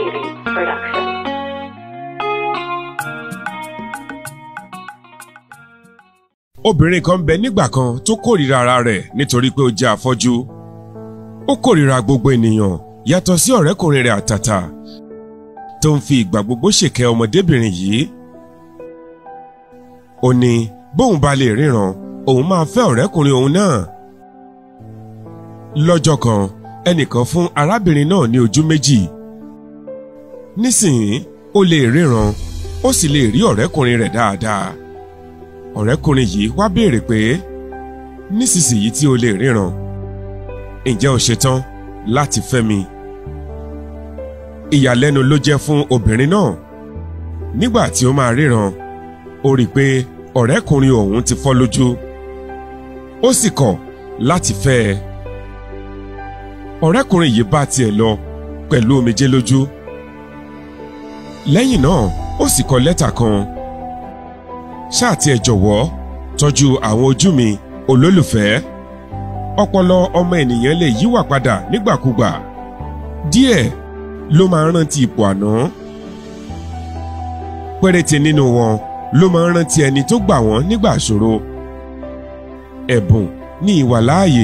TV production. obìnrin kan ń bẹ nígbà kan tó kórìíra ara rẹ̀ nítorí pé ó jẹ́ afọ́jú ó kórìíra gbogbo ènìyàn yàtọ̀ sí ọ̀rẹ́kùnrin rẹ̀ àtàtà tó ń fi ìgbà gbogbo ṣèkẹ́ ọmọdébìnrin yìí ó ní bóun bá lè ríran òun máa fẹ́ ọ̀rẹ́kùnrin òun náà lọ́jọ́ kan ẹnìkan fún arábìnrin náà ní ojú méjì nísìnyí ó lè ríran ó sì lè rí ọ̀rẹ́kùnrin rẹ̀ dáadáa ọ̀rẹ́kùnrin yìí wá béèrè pé nísinsìnyí tí o lè ríran ǹjẹ́ o ṣetán láti fẹ́ mi? ìyàlẹ́nu ló jẹ́ fún obìnrin náà nígbà tí ó máa ríran ó rí i pé ọ̀rẹ́kùnrin òun ti fọ́ lójú ó sì kọ̀ láti fẹ́ ẹ ọ̀rẹ́kùnrin yìí bá tiẹ̀ lọ pẹ̀lú omijé lójú lẹ́yìn náà ó sì kọ lẹ́tà kan ṣáà tí ẹ jọ̀wọ́ tọ́jú àwọn ojú mi olólùfẹ́ ọpọlọ ọmọ ènìyàn lè yíwà padà nígbàkúgbà díẹ̀ ló máa ń rántí ipò àná péréte nínú wọn ló máa ń rántí ẹni tó gbà wọ́n nígbà ìṣòro ẹ̀bùn ní ìwàláàyè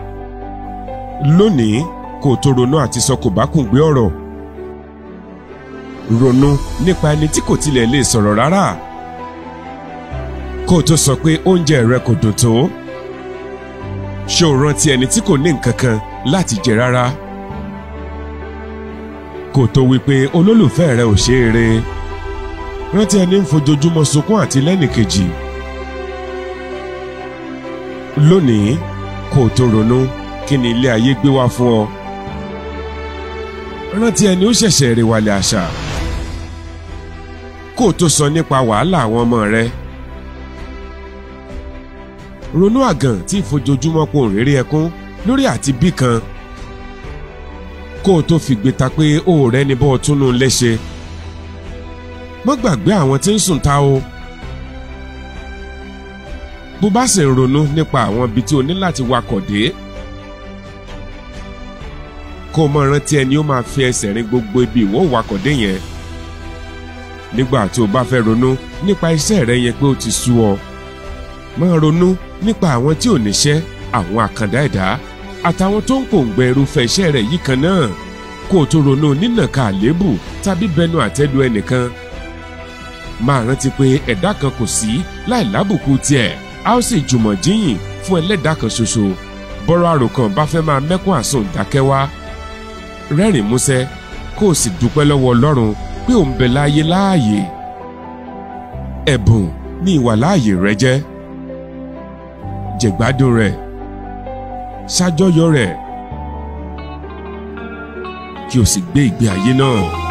lónìí kò tó ronú àti sọ kò bá kùn gbé ọ̀rọ̀ ronú nípa ẹni tí kò tilẹ̀ lè sọ̀rọ̀ rárá kó o tó sọ pé oúnjẹ rẹ kò dùn tó ṣé o rántí ẹni tí kò ní nǹkan kan láti jẹ rárá kó o tó wí pé olólùfẹ́ rẹ ò ṣe é re rántí ẹni ń fojoojúmọ́ sunkún àti lẹ́nìkejì lónìí kó o tó ronú kí ni ilé ayé gbé wá fún ọ rántí ẹni ó ṣẹ̀ṣẹ̀ rèwàlẹ̀ àṣà kó o tó sọ nípa wàhálà àwọn ọmọ rẹ ronú àgàn tí ìfojoojúmọ́ pò ń réré ẹkún lórí àti bí kan kó o tó fìgbé ta pé o ò rẹ́ni bọ́ túnú léṣe mọ́ gbàgbé àwọn tí ń sùn ta o bó bá sì ń ronú nípa àwọn ibi tí o ní láti wakọ̀ dé kó o mọ rántí ẹni ó máa fi ẹsẹ̀ rin gbogbo ibi ìwọ wakọ̀ dé yẹn nígbà tí o bá fẹ́ ronú nípa iṣẹ́ rẹ yẹn pé ó ti sú ọ máa ronú nípa àwọn tí ò níṣẹ́ àwọn àkàndá ẹ̀dá àtàwọn tó ń pòǹgbẹ irúfẹ́ iṣẹ́ rẹ̀ yìí kan náà kó o tó ronú nínàka àléébù tàbí bẹnu àtẹ́lu ẹnìkan máa rántí pé ẹ̀dá kan kò sí láì lábùkù tiẹ̀ a ó sì jùmọ̀ jíyìn fún ẹlẹ́dàá kan ṣoṣo bọ́rọ̀ àròkàn bá fẹ́ máa mẹ́kún àsùn dákẹ́ wá rẹ́rìn músẹ́ kó o sì dúpẹ́ lọ́wọ́ ọlọ́run pé ò ń bẹ láàyè láàyè ẹ̀bùn ní ìwàláàyè rẹ jẹ́ jẹ̀gbádùn rẹ̀ ṣàjọyọ̀ rẹ̀ kí o sì gbé ìgbé ayé náà.